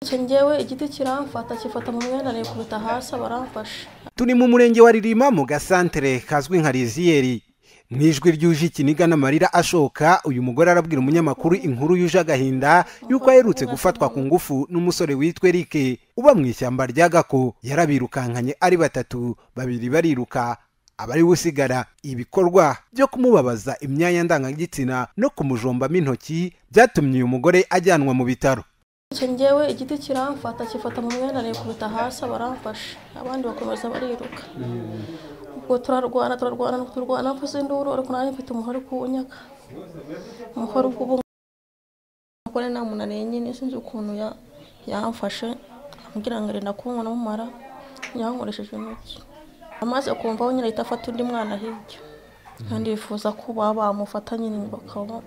icyo ngewe igiti kiramfata kifata mu mwenda nikubita hasi baramfasha turi mu murenge wa ririma mu gasantere kazwi nka riziyeri mu ijwi ryuje ikiniga n'amarira ashoka uyu mugore arabwira umunyamakuru inkuru yuje agahinda yuko aherutse gufatwa ku ngufu n'umusore witwa erike uba mu ishyamba rya gako yarabirukankanye ari batatu babiri bariruka abari usigara ibikorwa byo kumubabaza imyanya ndangagitsina no kumujombamo intoki byatumye uyu mugore ajyanwa mu bitaro icyo ngewe igiti kiramfata kifata mu mwenda nikubita hasi baramfasha abandi bakomeza bariruka ubwo turarwana turarwana turarwana mvuze induru ariko nanjye mfite umuhoro kuwunyaka umuhoro ubwo umugore nta muntu arengene sinzi ukuntu ya- yamfashe ambwira ngo renda kunywa n'umumara yankoresheje intoki amaze kumva nyine ahita afata undi mwana hirya kandi yifuza ko baba bamufata nyine bakaba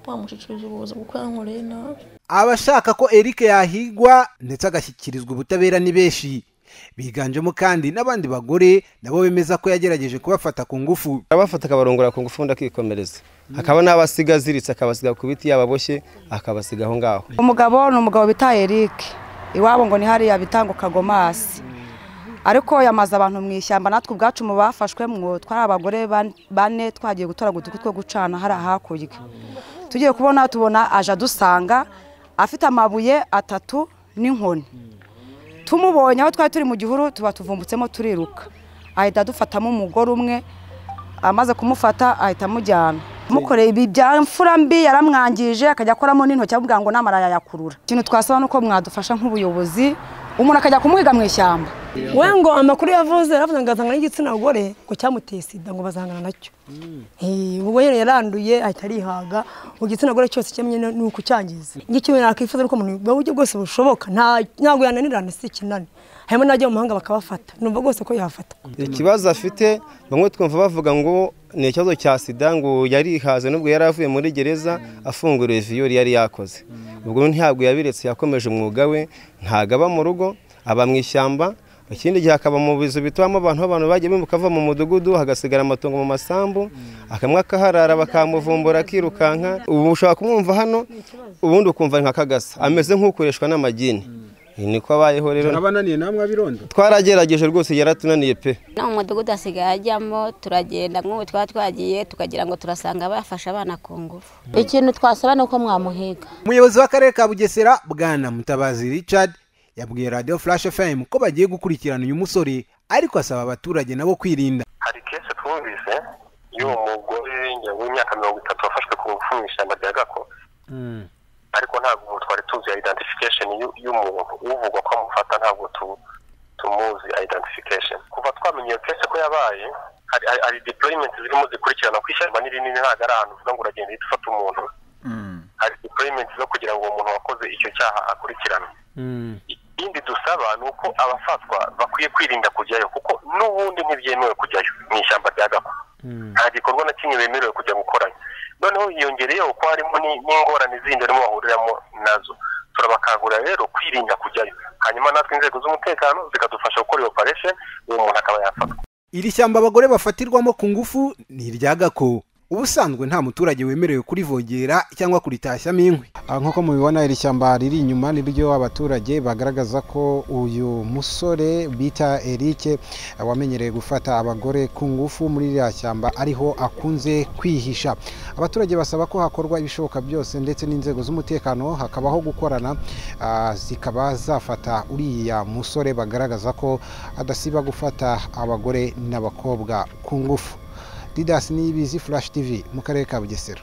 bamushikirije ubuvuzi kuko yankoreye nabi abashaka ko Eric yahigwa ndetse agashyikirizwa ubutabera ni benshi biganjemo kandi n'abandi bagore nabo bemeza ko yagerageje kubafata ku ngufu abafata akabarongora ku ngufu undi akikomereza hakaba n'abasiga aziritse akabasiga ku biti yababoshye akabasiga aho ngaho umugabo ni umugabo bita Eric iwabo ngo ni hariya bita ngo kagomasi ariko yamaze abantu mu ishyamba natwe ubwacu mu bafashwemwo twari abagore ban- bane twagiye gutora uduti two gucana hariya hakurya tugiye kubona tubona aje adusanga afite amabuye atatu n'inkoni tumubonye aho twari turi mu gihuru tuba tuvumbutsemo turiruka ahita adufatamo umugore umwe amaze kumufata ahita amujyana mukoreye ibi bya mfura mbi yaramwangije akajya akoramo n'intoki avuga ngo namara yayakurura ikintu twasaba ni uko mwadufasha nk'ubuyobozi umuntu akajya kumwiga mu ishyamba we ngo amakuru yavuze yaravuze ngo azangana n'igitsina gore ngo cyamuteye sida ngo bazangana nacyo Eh, ubwo rero yaranduye ahita arihaga mu gitsina gore cyose cyamenye ni ni ukucyangiza ngicyo nakwifuza ko umuntu mu buryo bwose bushoboka nta- ntabwo yananirana si ikinani harimo n'abajya mu mahanga bakabafata numva rwose ko yafata ikibazo afite bamwe twumva bavuga ngo ni ikibazo cya sida ngo yarihaze nubwo yari avuye muri gereza afunguriwe viyori yari yakoze ubwo ntabwo yabiretse yakomeje umwuga we ntabwo aba mu rugo aba mu ishyamba ikindi gihe akaba mu bizu bitubamo abantu aho abantu bagiye bimuka bava mu mudugudu hagasigara amatungo mu masambu akamwe akaharara bakamuvumbura akirukanka ubu ushobora kumwumva hano ubundi ukumva ni nka kagasa ameze nk'ukoreshwa n'amagini niko abayeho rero abananiye namwe abirondo twaragerageje rwose yaratunaniye pe no mu mudugudu hasigaye hajyamo turagenda nk'ubu twaba twagiye tukagira ngo turasanga bafashe abana ku ngufu ikintu twasaba ni uko mwamuhiga umuyobozi w'akarere ka bugesera bwana mutabazi richard yabwiye radio flash fm ko bagiye gukurikirana uyu musore ariko asaba abaturage nabo kwirinda hari kese twumvise y'uwo mugore w'imyaka mirongo itatu wafashwe ku ngufu mu ishyamba rya gako ariko ntabwo ubu twari tuzi ya identification y'u- y'umuntu uvugwa ko amufata ntabwo tu- tumuzi identification kuva twamenye iyo kese ko yabaye hari hari- hari deployment zirimo zikurikirana ku ishyamba ni rinini ntabwo ari ahantu uvuga ngo uragenda uhita ufata umuntu hari deployment zo kugira ngo uwo muntu wakoze icyo cyaha akurikiranwe ikindi dusaba ni uko abafatwa bakwiye kwirinda kujyayo kuko n'ubundi ntibyemewe kujyayo mu ishyamba rya gako nta gikorwa na kimwe bemerewe kujya gukorayo noneho hiyongereyeho ko harimo ni- n'ingorane zindi barimo bahuriramo nazo turabakangurira rero kwirinda kujyayo hanyuma natwe inzego z'umutekano zikadufasha gukora iyo operation uwo muntu akaba yafatwa iri shyamba abagore bafatirwamo ku ngufu ni irya gako ubusanzwe nta muturage wemerewe kurivogera cyangwa kuritashyamo inkwi Aha nk'uko mubibona iri shyamba riri inyuma niryo abaturage bagaragaza ko uyu musore bita Eric wamenyereye gufata abagore ku ngufu muri iriya shyamba ariho akunze kwihisha abaturage basaba ko hakorwa ibishoboka byose ndetse n'inzego z'umutekano hakabaho gukorana ah, zikaba zafata uriya musore bagaragaza ko adasiba gufata abagore n'abakobwa ku ngufu Didas Niyibizi Flash TV mu karere ka Bugesera